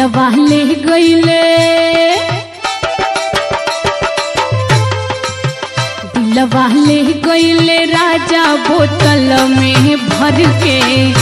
दिलवा ले गईले दिलवा ले गईले राजा बोतल में भर के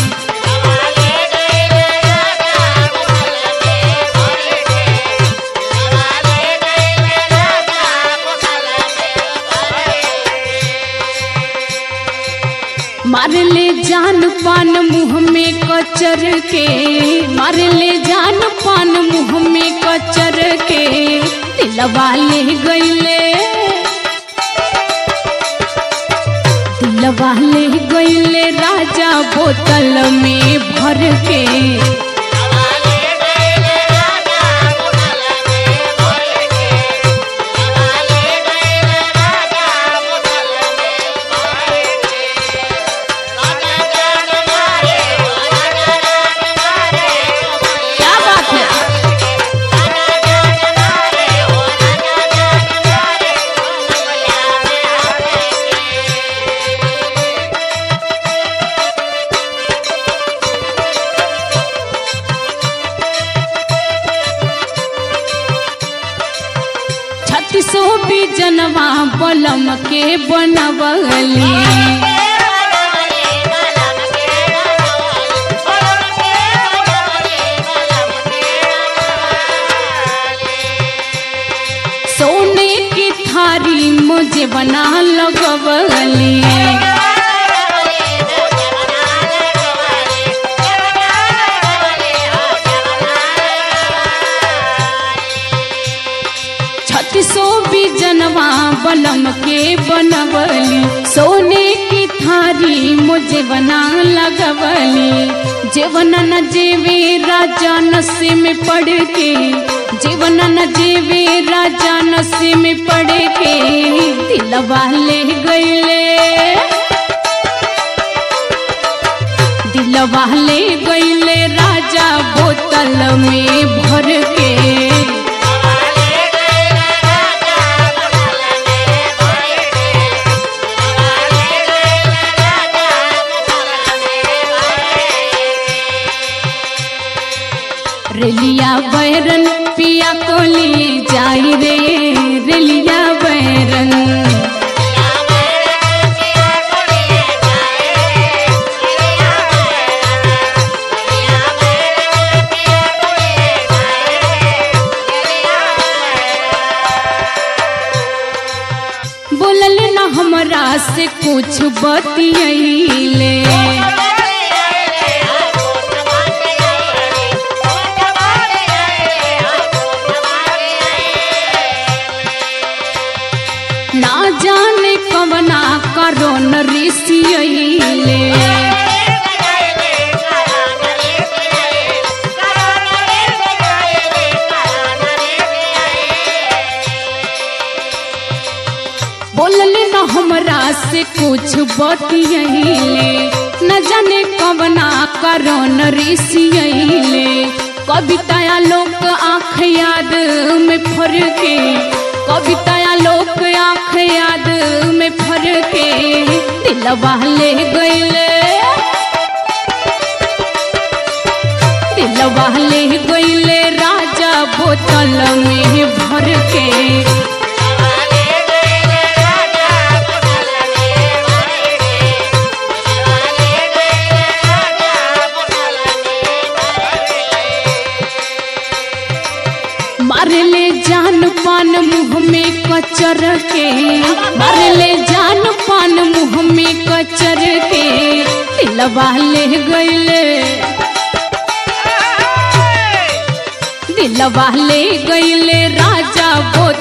मार ले जान पान मुंह में कचर के मार ले जान पान मुंह में कचर के दिलवा ले गईले दिलवा ले गईले राजा बोतल में भर के क्या बात है छत्तीसो भी जनवा बलम के बनवली सोने की थारी मुझे बना लगवली छत्तीसो भी जनवा बलम के बनवली सोने की थारी मुझे बना लगवली जीवन न जेवे राजा नशे में पड़ के जीवन न जेवे राजा नशे में पड़ के दिलवा ले गईले दिलवा ले गईले राजा बोतल में भर के रेलिया बैरन पिया कोली जाई रे रेलिया बैरन बोलल न हमरा से कुछ बतियैले ना जाने कवना करो न ऋषियैले बोलले न हमरा से कुछ बतियैले न जाने कवना करो न ऋषियैले कविताया लोक आँख याद में फर के कविताया लोक आँख याद में फर के दिलवा ले गईले दिलवा ले गईले राजा बोतल में भर के मार ले जान पान मुंह में कचर के मार ले जान पान मुंह में कचर के दिलवा ले गईले दिलवा ले गईले राजा बोतल